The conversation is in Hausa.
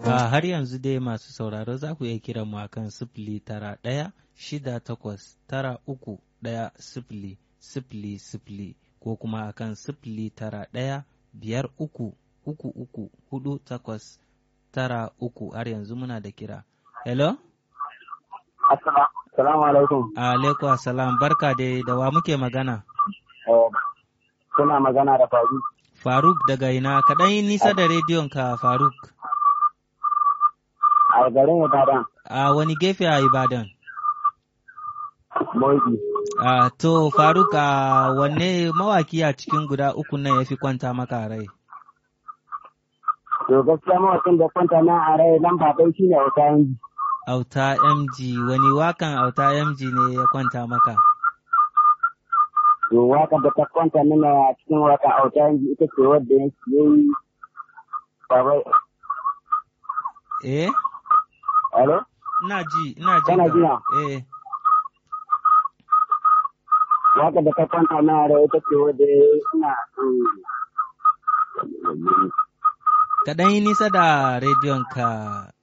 A har yanzu dai masu sauraro za ku iya kiran mu akan sifili tara ɗaya shida takwas tara uku ɗaya sifili sifili sifili ko kuma akan sifili tara ɗaya biyar uku uku uku hudu takwas tara uku har yanzu muna da kira. Hello? Assalamu alaikum. Alaikum assalam barka dai da wa muke magana? Kuna magana da Faruk. Faruk daga ina kaɗan yi nisa da rediyon ka Faruk. A garin Ibadan. A wani gefe a Ibadan? Moji. A to Faruk a wanne mawaki a cikin guda uku nan ya fi kwanta maka rai? To gaskiya mawakin da kwanta na a rai lamba ɗaya shine Auta Yanji. Auta MG wani wakan Auta MG ne ya kwanta maka? To waka da ta kwanta mana a cikin waka Auta Yanji ita ce wadda ya yi babai. Eh? Alo? Ina ji, ina ji. Kana ka. ji na? Eh. Waka da ta kwanta na a rai ita ce wadda ya yi ina Kaɗan yi nisa da rediyon ka